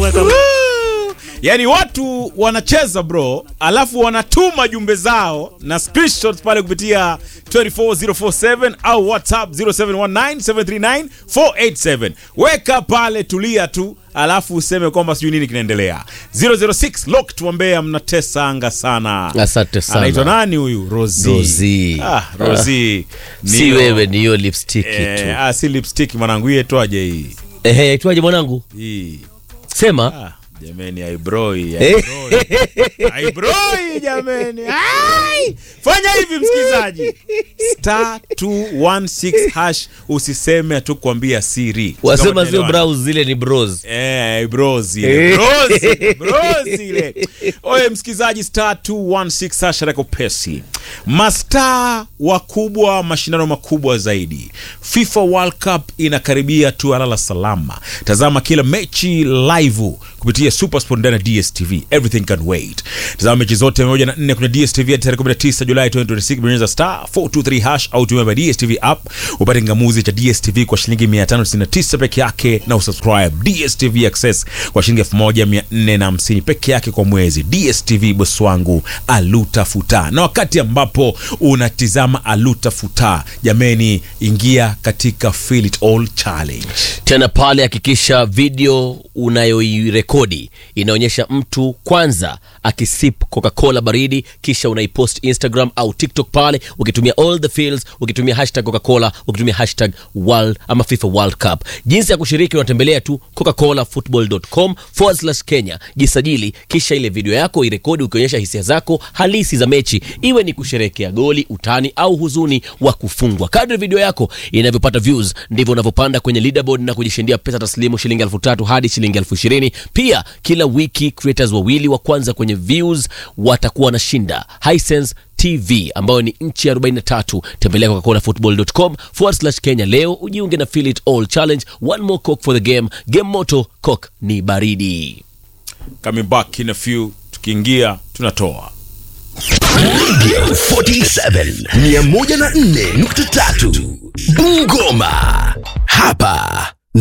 weka yaani watu wanacheza bro alafu wanatuma jumbe zao na screenshots pale kupitia 24047 au whatsapp 0719739487 weka pale tulia tu alafu useme kwamba sijui nini kinaendelea 006 lock tuambea mnatesa anga sana Asante sana. anaitwa nani huyu rosi Rosie. ah, rosi si wewe ni hiyo lipstick tu eh, ah, si lipstick mwanangu hii etwaje hii ehe aitwaje mwanangu hii sema Ah, jameni aibroi Eh. aibroi jameni Ai! fanya hivi msikilizaji star 216 hash usiseme tu kuambia siri wasema Kama sio tunaelewana. brows zile ni bros Eh, bros ile. Bros, bros ile. Oye msikilizaji star 216 hash reko pesi mastaa wakubwa mashindano makubwa zaidi fifa world cup inakaribia tu alala salama tazama kila mechi live kupitia supersport ndani ya dstv everything can wait tazama mechi zote moja na nne kwenye dstv hadi tarehe 19 julai 2026 bonyeza star 423 hash au tumia by dstv app upate ngamuzi cha dstv kwa shilingi 599 peke yake na usubscribe dstv access kwa shilingi 1450 peke yake kwa mwezi dstv boss wangu alutafuta na wakati ambapo unatizama alutafuta jameni ingia katika feel it all challenge tena pale hakikisha video unayoirekodi inaonyesha mtu kwanza akisip coca-cola baridi kisha unaipost instagram au tiktok pale ukitumia all the fields ukitumia hashtag coca-cola ukitumia hashtag world ama fifa world cup jinsi ya kushiriki unatembelea tu coca-colafootball.com forward slash kenya jisajili kisha ile video yako irekodi ukionyesha hisia zako halisi za mechi iwe ni kusherehekea goli utani au huzuni wa kufungwa kadri video yako inavyopata views ndivyo unavyopanda kwenye leaderboard na kujishindia pesa taslimu shilingi elfu tatu hadi shilingi elfu ishirini pia kila wiki creators wawili wa kwanza kwenye views watakuwa wanashinda Hisense tv ambayo ni nchi ya 43 tembelea coca-colafootball.com forward slash kenya leo ujiunge na feel it all challenge one more coke for the game game moto coke ni baridi coming back in a few tukiingia tunatoa 47 104.3 Bungoma hapa